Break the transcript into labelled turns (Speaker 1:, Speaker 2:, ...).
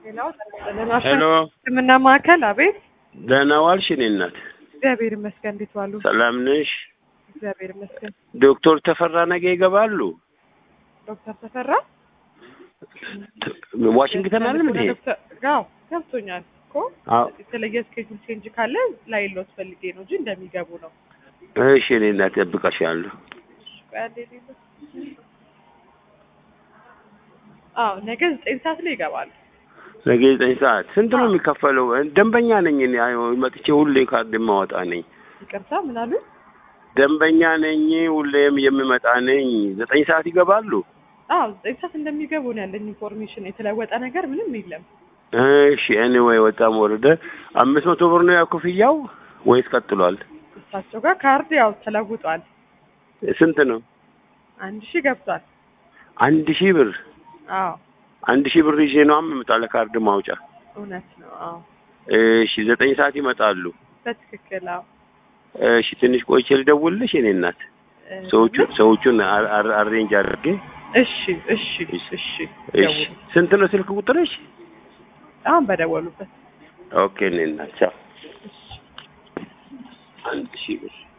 Speaker 1: ሌላው ጠናና
Speaker 2: ሄሎ
Speaker 1: ሕክምና ማዕከል አቤት።
Speaker 2: ደህና ዋልሽ? እኔ እናት
Speaker 1: እግዚአብሔር ይመስገን። እንዴት ዋሉ?
Speaker 2: ሰላም ነሽ?
Speaker 1: እግዚአብሔር ይመስገን።
Speaker 2: ዶክተር ተፈራ ነገ ይገባሉ?
Speaker 1: ዶክተር ተፈራ
Speaker 2: ዋሽንግተን አለ እንዴ?
Speaker 1: ዶክተር አዎ ገብቶኛል እኮ
Speaker 2: አዎ።
Speaker 1: የተለየ ስኬጁል ቼንጅ ካለ ላይ ሎት ፈልጌ ነው እንጂ እንደሚገቡ ነው።
Speaker 2: እሺ እኔ እናት እጠብቅሻለሁ።
Speaker 1: ቆይ አንዴ ሌሎ አዎ ነገ ዘጠኝ ሰዓት ላይ ይገባሉ።
Speaker 2: ነገ ዘጠኝ ሰዓት ስንት ነው የሚከፈለው? ደንበኛ ነኝ እኔ አይ፣ መጥቼ ሁሌ ካርድ የማወጣ ነኝ።
Speaker 1: ይቅርታ ምን አሉ?
Speaker 2: ደንበኛ ነኝ፣ ሁሌም የምመጣ ነኝ። ዘጠኝ ሰዓት ይገባሉ?
Speaker 1: አዎ ዘጠኝ ሰዓት እንደሚገቡ ነው ያለኝ ኢንፎርሜሽን። የተለወጠ ነገር ምንም የለም።
Speaker 2: እሺ ኤኒዌይ ወጣም ወረደ አምስት መቶ ብር ነው ያው ክፍያው ወይስ ቀጥሏል?
Speaker 1: እሳቸው ጋር ካርድ ያው ተለውጧል።
Speaker 2: ስንት ነው?
Speaker 1: አንድ ሺህ ገብቷል።
Speaker 2: አንድ ሺህ ብር
Speaker 1: አዎ
Speaker 2: አንድ ሺህ ብር ይዤ ነው የምመጣው ለካርድ ማውጫ።
Speaker 1: እውነት ነው። አዎ
Speaker 2: እሺ ዘጠኝ ሰዓት ይመጣሉ።
Speaker 1: በትክክል አዎ።
Speaker 2: እሺ ትንሽ ቆይቼ ልደውልልሽ የኔ እናት።
Speaker 1: እ፣
Speaker 2: ሰዎቹ ሰዎቹን አር- አር- አሬንጅ አድርጌ
Speaker 1: እሺ እሺ እሺ
Speaker 2: እሺ
Speaker 1: ደውሉ።
Speaker 2: ስንት ነው ስልክ ቁጥርሽ?
Speaker 1: አሁን በደወሉበት
Speaker 2: ኦኬ እኔ እናት ቻው። አንድ ሺህ ብር